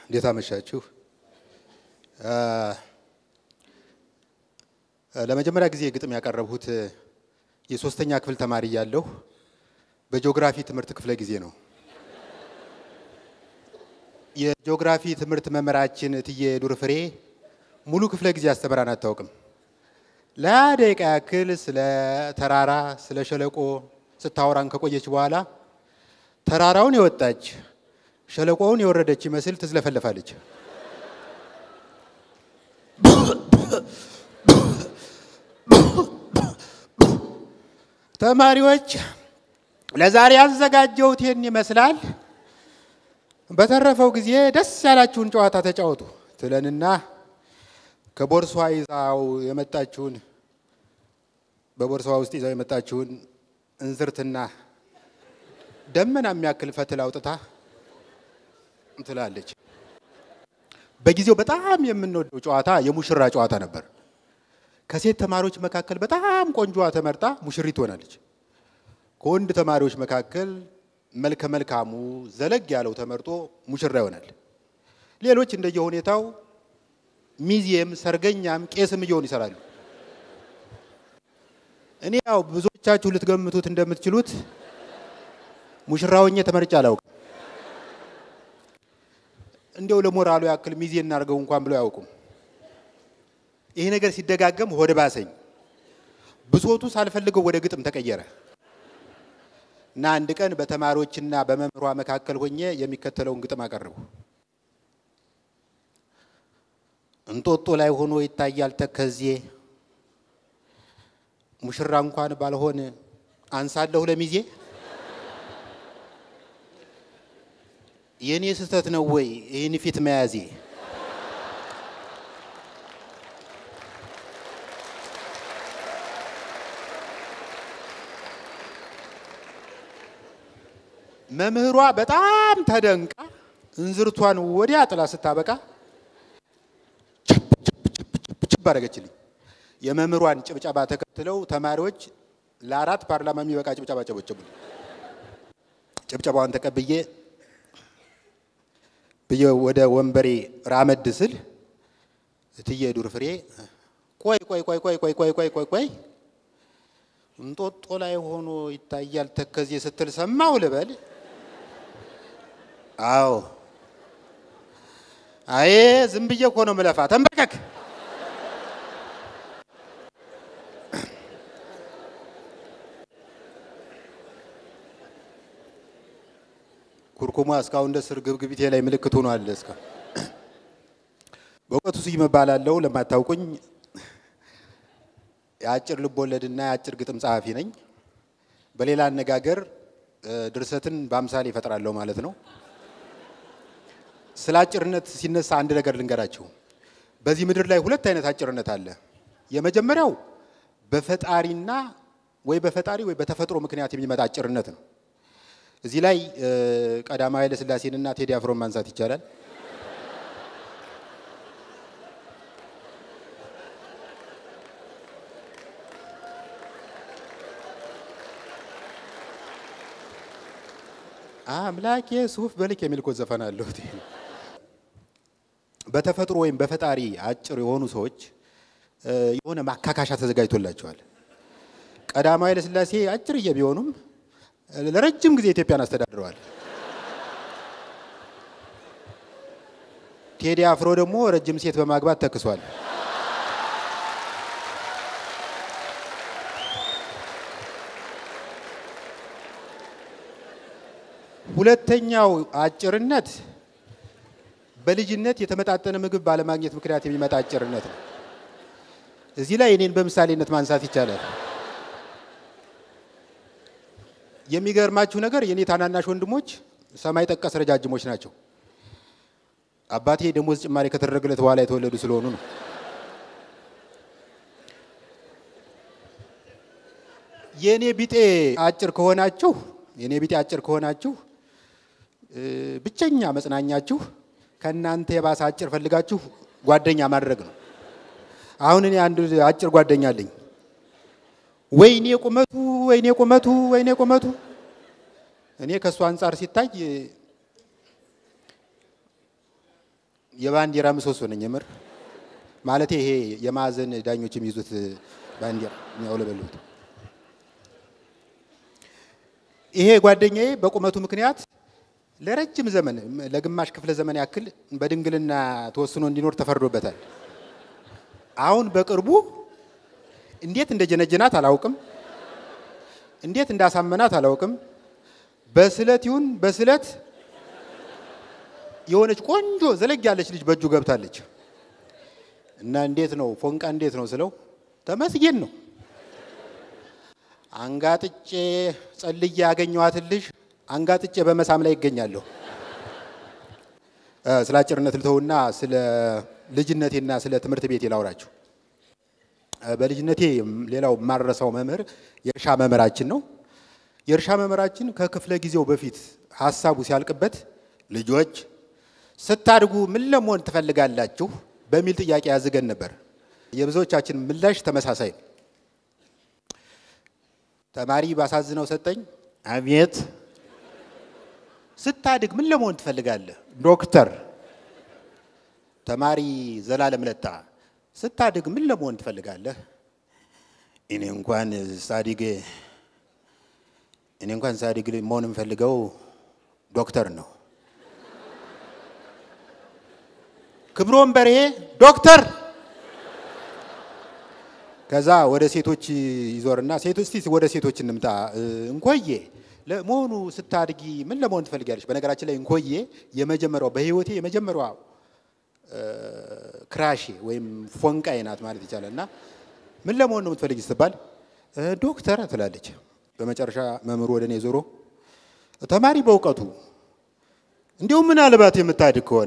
እንዴት አመሻችሁ? ለመጀመሪያ ጊዜ ግጥም ያቀረብሁት የሶስተኛ ክፍል ተማሪ እያለሁ በጂኦግራፊ ትምህርት ክፍለ ጊዜ ነው። የጂኦግራፊ ትምህርት መምህራችን እትዬ ዱር ፍሬ ሙሉ ክፍለ ጊዜ አስተምራን አታውቅም። ለደቂቃ ያክል ስለ ተራራ፣ ስለ ሸለቆ ስታወራን ከቆየች በኋላ ተራራውን የወጣች ሸለቆውን የወረደች ይመስል ትዝለፈለፋለች። ተማሪዎች ለዛሬ ያዘጋጀሁት ይህን ይመስላል። በተረፈው ጊዜ ደስ ያላችሁን ጨዋታ ተጫወቱ ትለንና ከቦርሷ ይዛው የመጣችውን በቦርሷ ውስጥ ይዛው የመጣችውን እንዝርትና ደመና የሚያክል ፈትል አውጥታ ትላለች። በጊዜው በጣም የምንወደው ጨዋታ የሙሽራ ጨዋታ ነበር። ከሴት ተማሪዎች መካከል በጣም ቆንጆዋ ተመርጣ ሙሽሪት ትሆናለች። ከወንድ ተማሪዎች መካከል መልከ መልካሙ ዘለግ ያለው ተመርጦ ሙሽራ ይሆናል። ሌሎች እንደየሁኔታው ሚዜም፣ ሰርገኛም፣ ቄስም እየሆኑ ይሰራሉ። እኔ ያው ብዙዎቻችሁ ልትገምቱት እንደምትችሉት ሙሽራ ሆኜ ተመርጬ አላውቅም። እንዲያው ለሞራሉ ያክል ሚዜ እናድርገው እንኳን ብለው አያውቁም። ይሄ ነገር ሲደጋገም ሆድ ባሰኝ። ብሶቱ ሳልፈልገው ወደ ግጥም ተቀየረ እና አንድ ቀን በተማሪዎችና በመምህሯ መካከል ሆኜ የሚከተለውን ግጥም አቀረቡ። እንጦጦ ላይ ሆኖ ይታያል ተከዜ ሙሽራ እንኳን ባልሆን አንሳለሁ ለሚዜ የእኔ ስህተት ነው ወይ ይህን ፊት መያዜ? መምህሯ በጣም ተደንቃ እንዝርቷን ወዲያ ጥላ ስታበቃ ችብ አደረገችልኝ። የመምህሯን ጭብጨባ ተከትለው ተማሪዎች ለአራት ፓርላማ የሚበቃ ጭብጨባ ጨበጨቡልኝ። ጭብጨባዋን ተቀብዬ ብዬ ወደ ወንበሬ ራመድ ስል እትዬ ዱር ፍሬ ቆይ ቆይ ቆይ ቆይ ቆይ ቆይ ቆይ ቆይ ቆይ እንጦጦ ላይ ሆኖ ይታያል ተከዜ ስትል ሰማው ልበል? አዎ። አዬ ዝም ብዬ እኮ ነው ምለፋ። ተንበርከክ። ኩርኩማ እስካሁን እንደ ስር ግብግቢቴ ላይ ምልክት ሆኗል። እስካ በእውቀቱ ስዩም እባላለሁ። ለማታውቁኝ የአጭር ልብ ወለድና የአጭር ግጥም ጸሐፊ ነኝ። በሌላ አነጋገር ድርሰትን በአምሳሌ ይፈጥራለሁ ማለት ነው። ስለ አጭርነት ሲነሳ አንድ ነገር ልንገራችሁ። በዚህ ምድር ላይ ሁለት አይነት አጭርነት አለ። የመጀመሪያው በፈጣሪና ወይ በፈጣሪ ወይ በተፈጥሮ ምክንያት የሚመጣ አጭርነት ነው። እዚህ ላይ ቀዳማዊ ኃይለ ሥላሴንና ቴዲ አፍሮን ማንሳት ይቻላል። አምላኬ ሱፍ በልክ የሚል እኮ ዘፈን አለው። በተፈጥሮ ወይም በፈጣሪ አጭር የሆኑ ሰዎች የሆነ ማካካሻ ተዘጋጅቶላቸዋል። ቀዳማዊ ኃይለ ሥላሴ አጭርዬ ቢሆኑም ለረጅም ጊዜ ኢትዮጵያን አስተዳድረዋል። ቴዲ አፍሮ ደግሞ ረጅም ሴት በማግባት ተክሷል። ሁለተኛው አጭርነት በልጅነት የተመጣጠነ ምግብ ባለማግኘት ምክንያት የሚመጣ አጭርነት ነው። እዚህ ላይ እኔን በምሳሌነት ማንሳት ይቻላል። የሚገርማችሁ ነገር የኔ ታናናሽ ወንድሞች ሰማይ ጠቀስ ረጃጅሞች ናቸው። አባቴ ደሞዝ ጭማሪ ከተደረገለት በኋላ የተወለዱ ስለሆኑ ነው። የኔ ቢጤ አጭር ከሆናችሁ የኔ ቢጤ አጭር ከሆናችሁ ብቸኛ መጽናኛችሁ ከእናንተ የባሰ አጭር ፈልጋችሁ ጓደኛ ማድረግ ነው። አሁን እኔ አንድ አጭር ጓደኛ አለኝ። ወይኔ ቁመቱ ወይኔ ቁመቱ ወይኔ ቁመቱ እኔ ከእሱ አንጻር ሲታይ የባንዲራ ምሰሶ ነኝ። የምር ማለት ይሄ የማዕዘን ዳኞች የሚይዙት ባንዲራ የሚያውለበልቡት። ይሄ ጓደኛዬ በቁመቱ ምክንያት ለረጅም ዘመን ለግማሽ ክፍለ ዘመን ያክል በድንግልና ተወስኖ እንዲኖር ተፈርዶበታል። አሁን በቅርቡ እንዴት እንደጀነጀናት አላውቅም፣ እንዴት እንዳሳመናት አላውቅም። በስለት ይሁን በስለት የሆነች ቆንጆ ዘለግ ያለች ልጅ በእጁ ገብታለች እና እንዴት ነው ፎንቃ እንዴት ነው ስለው ተመስገን ነው አንጋጥጬ ጸልዬ ያገኘኋትን ልጅ አንጋጥጬ በመሳም ላይ ይገኛለሁ። ስለ አጭርነት ልተውና ስለ ልጅነቴና ስለ ትምህርት ቤቴ ላውራችሁ። በልጅነቴ ሌላው የማረሳው መምህር የእርሻ መምህራችን ነው። የእርሻ መምህራችን ከክፍለ ጊዜው በፊት ሀሳቡ ሲያልቅበት ልጆች ስታድጉ ምን ለመሆን ትፈልጋላችሁ በሚል ጥያቄ ያዝገን ነበር። የብዙዎቻችን ምላሽ ተመሳሳይ ነው። ተማሪ ባሳዝነው ሰጠኝ፣ አቤት ስታድግ ምን ለመሆን ትፈልጋለህ? ዶክተር። ተማሪ ዘላለም ለጣ ስታድግ ምን ለመሆን ትፈልጋለህ? እኔ እንኳን ሳዲግ እኔ እንኳን ሳዲግ መሆን የምፈልገው ዶክተር ነው። ክብሮም በርሄ ዶክተር። ከዛ ወደ ሴቶች ይዞርና ሴቶች እስቲ ወደ ሴቶች እንምጣ። እንኮዬ ለመሆኑ ስታድጊ ምን ለመሆን ትፈልጊያለሽ? በነገራችን ላይ እንኮዬ የመጀመሪያው በህይወቴ የመጀመሪያዋ ክራሼ ወይም ፎንቃዬ ናት ማለት ይቻላል። እና ምን ለመሆን ነው የምትፈልጊ ስትባል ዶክተር ትላለች። በመጨረሻ መምህሩ ወደ እኔ ዞሮ ተማሪ በእውቀቱ እንዲሁም ምናልባት የምታድግ ከሆነ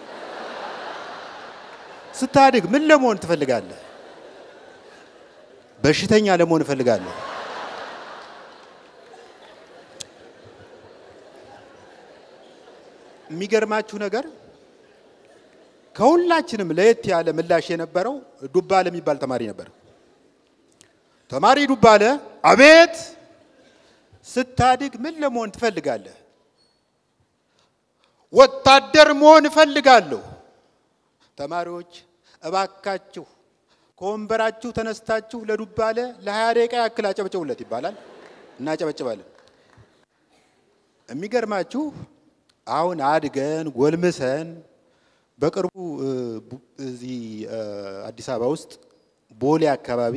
ስታድግ ምን ለመሆን ትፈልጋለህ? በሽተኛ ለመሆን እፈልጋለሁ። የሚገርማችሁ ነገር ከሁላችንም ለየት ያለ ምላሽ የነበረው ዱባለ የሚባል ተማሪ ነበር። ተማሪ ዱባለ፣ አቤት፣ ስታድግ ምን ለመሆን ትፈልጋለህ? ወታደር መሆን እፈልጋለሁ። ተማሪዎች እባካችሁ ከወንበራችሁ ተነስታችሁ ለዱባለ ለሀያ ደቂቃ ያክል አጨብጭቡለት ይባላል። እናጨበጭባለን። የሚገርማችሁ አሁን አድገን ጎልምሰን በቅርቡ እዚህ አዲስ አበባ ውስጥ ቦሌ አካባቢ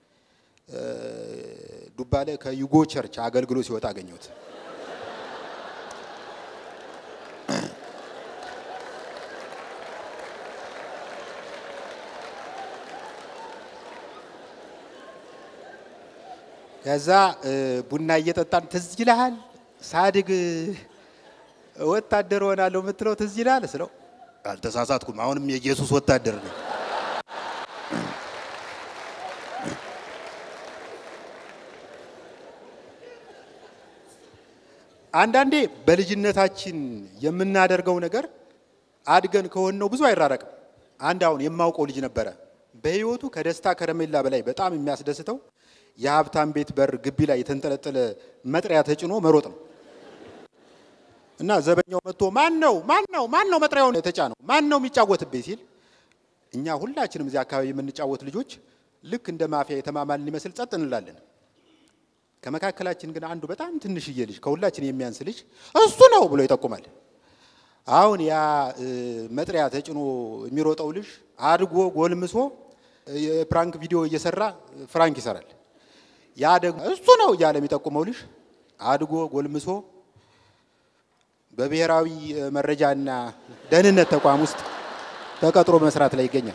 ዱባለ ከዩጎ ቸርች አገልግሎ ሲወጣ አገኘሁት። ከዛ ቡና እየጠጣን ትዝ ይልሃል ሳድግ ወታደር ሆናለሁ የምትለው ትዝ ይልሃል ስለው አልተሳሳትኩም፣ አሁንም የኢየሱስ ወታደር ነኝ። አንዳንዴ በልጅነታችን የምናደርገው ነገር አድገን ከሆነው ብዙ አይራረቅም። አንድ አሁን የማውቀው ልጅ ነበረ። በህይወቱ ከደስታ ከረሜላ በላይ በጣም የሚያስደስተው የሀብታም ቤት በር ግቢ ላይ የተንጠለጠለ መጥሪያ ተጭኖ መሮጥ ነው። እና ዘበኛው መጥቶ ማን ነው ማን ነው ማን ነው መጥሪያውን የተጫነው ማን ነው የሚጫወትብኝ ሲል እኛ ሁላችንም እዚህ አካባቢ የምንጫወት ልጆች ልክ እንደ ማፊያ የተማማልን ሊመስል ጸጥ እንላለን። ከመካከላችን ግን አንዱ በጣም ትንሽዬ ልጅ ከሁላችን የሚያንስ ልጅ እሱ ነው ብሎ ይጠቁማል። አሁን ያ መጥሪያ ተጭኖ የሚሮጠው ልጅ አድጎ ጎልምሶ የፕራንክ ቪዲዮ እየሰራ ፍራንክ ይሰራል። ያ ደግሞ እሱ ነው እያለ የሚጠቁመው ልጅ አድጎ ጎልምሶ በብሔራዊ መረጃና ደህንነት ተቋም ውስጥ ተቀጥሮ መስራት ላይ ይገኛል።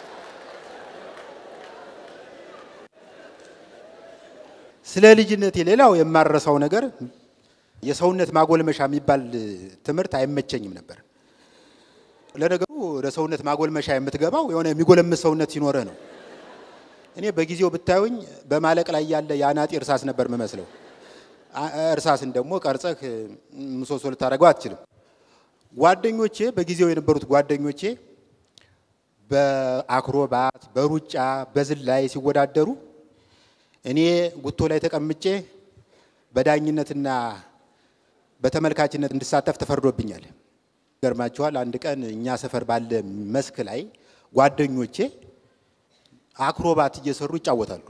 ስለ ልጅነቴ ሌላው የማረሳው ነገር የሰውነት ማጎልመሻ የሚባል ትምህርት አይመቸኝም ነበር። ለነገሩ ወደ ሰውነት ማጎልመሻ የምትገባው የሆነ የሚጎለምስ ሰውነት ሲኖርህ ነው። እኔ በጊዜው ብታዩኝ በማለቅ ላይ ያለ የአናጢ እርሳስ ነበር የምመስለው። እርሳስን ደግሞ ቀርጸህ ምሰሶ ልታደርገው አትችልም። ጓደኞቼ በጊዜው የነበሩት ጓደኞቼ በአክሮባት፣ በሩጫ፣ በዝላይ ሲወዳደሩ እኔ ጉቶ ላይ ተቀምጬ በዳኝነትና በተመልካችነት እንድሳተፍ ተፈርዶብኛል። ገርማችኋል። አንድ ቀን እኛ ሰፈር ባለ መስክ ላይ ጓደኞቼ አክሮባት እየሰሩ ይጫወታሉ።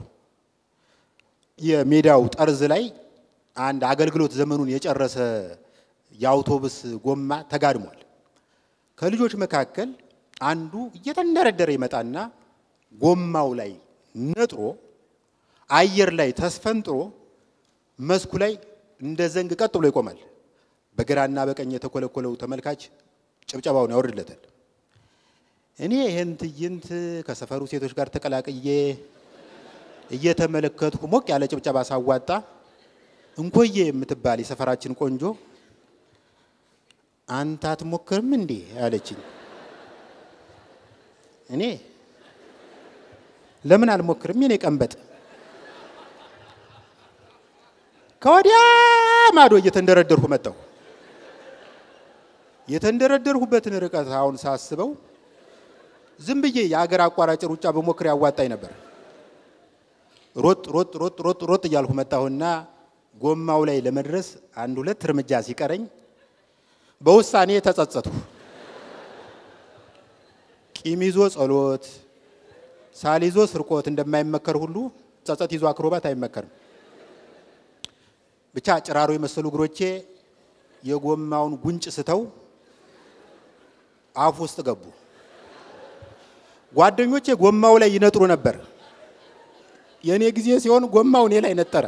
የሜዳው ጠርዝ ላይ አንድ አገልግሎት ዘመኑን የጨረሰ የአውቶቡስ ጎማ ተጋድሟል። ከልጆች መካከል አንዱ እየተንደረደረ ይመጣና ጎማው ላይ ነጥሮ አየር ላይ ተስፈንጥሮ መስኩ ላይ እንደ ዘንግ ቀጥ ብሎ ይቆማል። በግራና በቀኝ የተኮለኮለው ተመልካች ጭብጨባውን ያወርድለታል። እኔ ይህን ትዕይንት ከሰፈሩ ሴቶች ጋር ተቀላቅዬ እየተመለከትኩ ሞቅ ያለ ጭብጨባ ሳዋጣ እንኮዬ የምትባል የሰፈራችን ቆንጆ አንተ አትሞክርም እንዴ አለችኝ። እኔ ለምን አልሞክርም? የኔ ቀንበጥ ከወዲያ ማዶ እየተንደረደርኩ መጣሁ። የተንደረደርሁበትን ርቀት አሁን ሳስበው ዝም ብዬ የአገር አቋራጭ ሩጫ በሞክር ያዋጣኝ ነበር። ሮጥ ሮጥ ሮጥ ሮጥ ሮጥ እያልኩ መጣሁና ጎማው ላይ ለመድረስ አንድ ሁለት እርምጃ ሲቀረኝ በውሳኔ ተጸጸትኩ። ቂም ይዞ ጸሎት፣ ሳል ይዞ ስርቆት እንደማይመከር ሁሉ ጸጸት ይዞ አክሮባት አይመከርም። ብቻ ጭራሮ የመሰሉ እግሮቼ የጎማውን ጉንጭ ስተው አፍ ውስጥ ገቡ። ጓደኞቼ ጎማው ላይ ይነጥሩ ነበር። የእኔ ጊዜ ሲሆን ጎማው እኔ ላይ ነጠረ።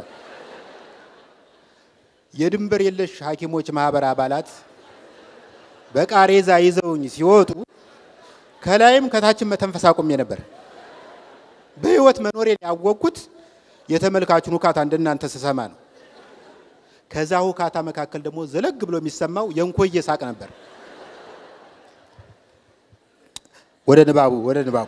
የድንበር የለሽ ሐኪሞች ማህበር አባላት በቃሬዛ ይዘውኝ ሲወጡ ከላይም ከታችም መተንፈስ አቁሜ ነበር። በህይወት መኖሬን ያወቅኩት የተመልካቹን ውካታ እንደናንተ ስሰማ ነው። ከዛ ውካታ መካከል ደግሞ ዘለግ ብሎ የሚሰማው የእንኮዬ ሳቅ ነበር። ወደ ንባቡ ወደ ንባቡ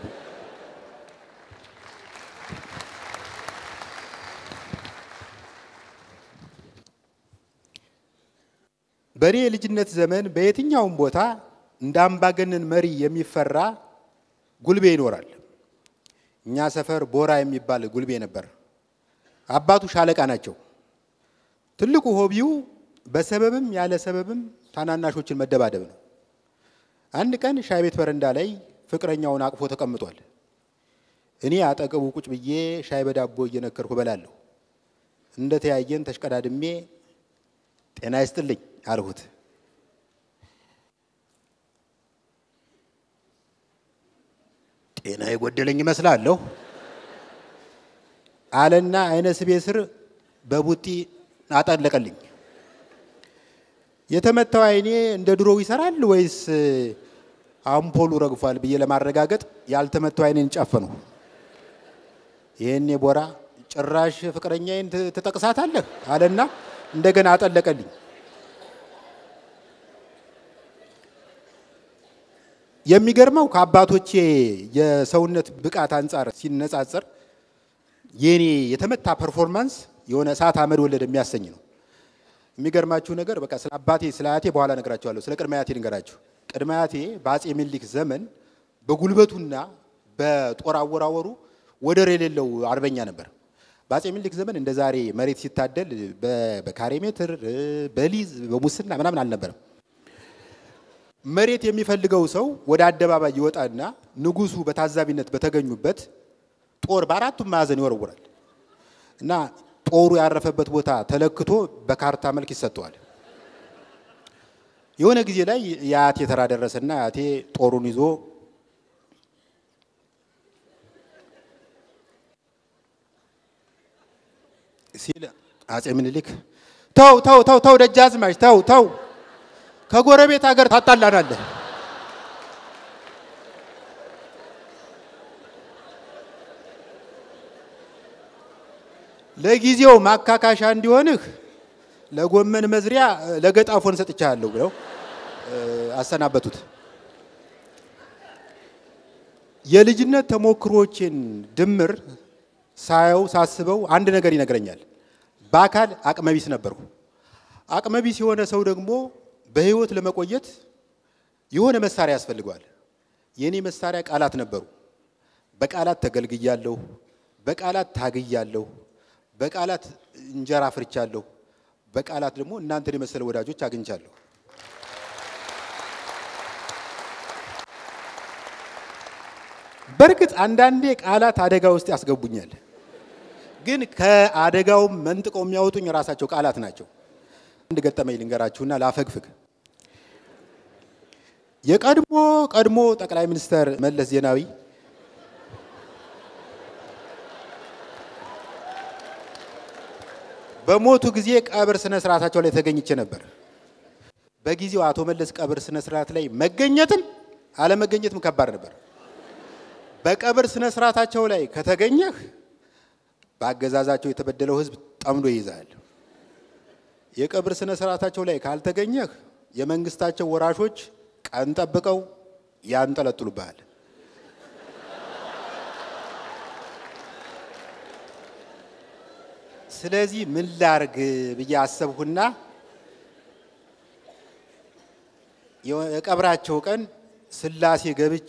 በእኔ የልጅነት ዘመን በየትኛውም ቦታ እንደ አምባገነን መሪ የሚፈራ ጉልቤ ይኖራል። እኛ ሰፈር ቦራ የሚባል ጉልቤ ነበር። አባቱ ሻለቃ ናቸው። ትልቁ ሆቢው በሰበብም ያለ ሰበብም ታናናሾችን መደባደብ ነው። አንድ ቀን ሻይ ቤት በረንዳ ላይ ፍቅረኛውን አቅፎ ተቀምጧል። እኔ አጠገቡ ቁጭ ብዬ ሻይ በዳቦ እየነከርኩ እበላለሁ። እንደ ተያየን ተሽቀዳድሜ ጤና ይስጥልኝ አልሁት። ጤና የጎደለኝ ይመስላለሁ አለና አይነ ስቤ ስር በቡጢ አጠለቀልኝ። የተመታው አይኔ እንደ ድሮው ይሰራል ወይስ አምፖሉ ረግፏል ብዬ ለማረጋገጥ ያልተመታው አይኔን ጨፈንሁ። ይህኔ ቦራ ጭራሽ ፍቅረኛዬን ትጠቅሳታለህ አለና እንደገና አጠለቀልኝ። የሚገርመው ከአባቶቼ የሰውነት ብቃት አንጻር ሲነጻጸር የኔ የተመታ ፐርፎርማንስ የሆነ እሳት አመድ ወለድ የሚያሰኝ ነው። የሚገርማችሁ ነገር በቃ ስለ አባቴ ስለ አያቴ በኋላ ነግራችኋለሁ። ስለ ቅድመ አያቴ ልንገራችሁ። ቅድመ አያቴ በአጼ ምኒልክ ዘመን በጉልበቱና በጦር አወራወሩ ወደር የሌለው አርበኛ ነበር። በአጼ ምኒልክ ዘመን እንደ ዛሬ መሬት ሲታደል በካሬ ሜትር በሊዝ በሙስና ምናምን አልነበረም። መሬት የሚፈልገው ሰው ወደ አደባባይ ይወጣና ንጉሱ በታዛቢነት በተገኙበት ጦር በአራቱም ማዕዘን ይወረውራል እና ጦሩ ያረፈበት ቦታ ተለክቶ በካርታ መልክ ይሰጠዋል። የሆነ ጊዜ ላይ የአያቴ ተራ ደረሰና አያቴ ጦሩን ይዞ ሲል አጼ ምኒልክ ተው ተው ተው ተው ደጃዝማች ተው ተው ከጎረቤት ሀገር ታጣላናለህ። ለጊዜው ማካካሻ እንዲሆንህ ለጎመን መዝሪያ ለገጣፎን ሰጥቻለሁ ብለው አሰናበቱት። የልጅነት ተሞክሮችን ድምር ሳየው ሳስበው አንድ ነገር ይነግረኛል። በአካል አቅመቢስ ነበርኩ። አቅመቢስ የሆነ ሰው ደግሞ በህይወት ለመቆየት የሆነ መሳሪያ ያስፈልገዋል። የእኔ መሳሪያ ቃላት ነበሩ። በቃላት ተገልግያለሁ፣ በቃላት ታግያለሁ፣ በቃላት እንጀራ ፍርቻለሁ፣ በቃላት ደግሞ እናንተን የመሰለ ወዳጆች አግኝቻለሁ። በእርግጥ አንዳንዴ ቃላት አደጋ ውስጥ ያስገቡኛል። ግን ከአደጋው መንጥቀው የሚያወጡኝ ራሳቸው ቃላት ናቸው። አንድ ገጠመኝ ልንገራችሁና ላፈግፍግ። የቀድሞ ቀድሞ ጠቅላይ ሚኒስተር መለስ ዜናዊ በሞቱ ጊዜ ቀብር ስነ ስርዓታቸው ላይ ተገኝቼ ነበር። በጊዜው አቶ መለስ ቀብር ስነ ስርዓት ላይ መገኘትም አለመገኘትም ከባድ ነበር። በቀብር ስነ ስርዓታቸው ላይ ከተገኘህ በአገዛዛቸው የተበደለው ሕዝብ ጠምዶ ይይዛል። የቀብር ስነ ስርዓታቸው ላይ ካልተገኘህ የመንግስታቸው ወራሾች ቀን ጠብቀው ያንጠለጥሉብሃል። ስለዚህ ምን ላርግ ብዬ አሰብሁና የቀብራቸው ቀን ስላሴ ገብቼ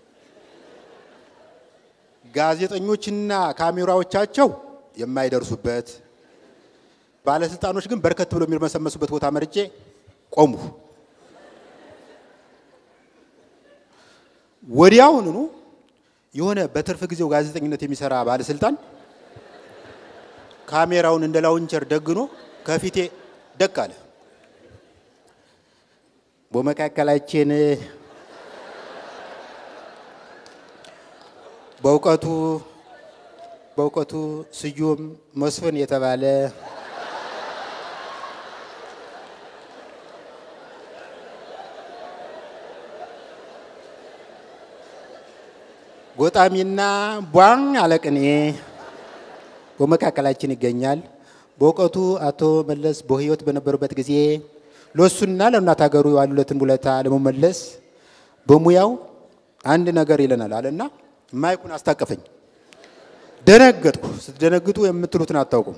ጋዜጠኞችና ካሜራዎቻቸው የማይደርሱበት ባለስልጣኖች ግን በርከት ብሎ የሚርመሰመሱበት ቦታ መርጬ ቆሙ። ወዲያውኑ የሆነ በትርፍ ጊዜው ጋዜጠኝነት የሚሰራ ባለስልጣን ካሜራውን እንደ ላውንቸር ደግኖ ከፊቴ ደቅ አለ። በመካከላችን በእውቀቱ በእውቀቱ ስዩም መስፍን የተባለ ጎጣሚና ቧን አለቅኔ በመካከላችን ይገኛል። በእውቀቱ አቶ መለስ በሕይወት በነበሩበት ጊዜ ለእሱና ለእናት ሀገሩ የዋሉለትን ውለታ ለመመለስ በሙያው አንድ ነገር ይለናል አለና ማይኩን አስታቀፈኝ። ደነገጥኩ። ስትደነግጡ የምትሉትን አታውቁም።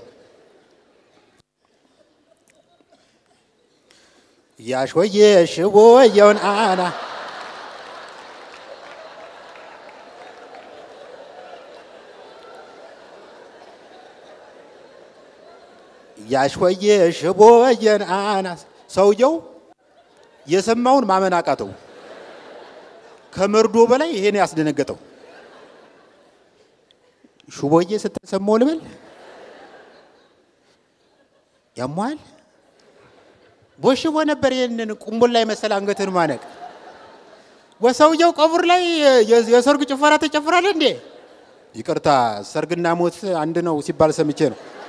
ያሾየ ሽቦ የውን አና ያሾየ ሽቦ የን አና ሰውየው የሰማውን ማመን አቃተው። ከመርዶ በላይ ይሄን ያስደነገጠው ሹቦዬ ስትል ሰማሁ ልበል ያሟል ቦሽቦ ነበር። ይህንን ቁምቡል ላይ መሰል አንገትን ማነቅ ወሰውየው ቀቡር ላይ የሰርግ ጭፈራ ተጨፍራለ እንዴ? ይቅርታ ሰርግና ሞት አንድ ነው ሲባል ሰምቼ ነው።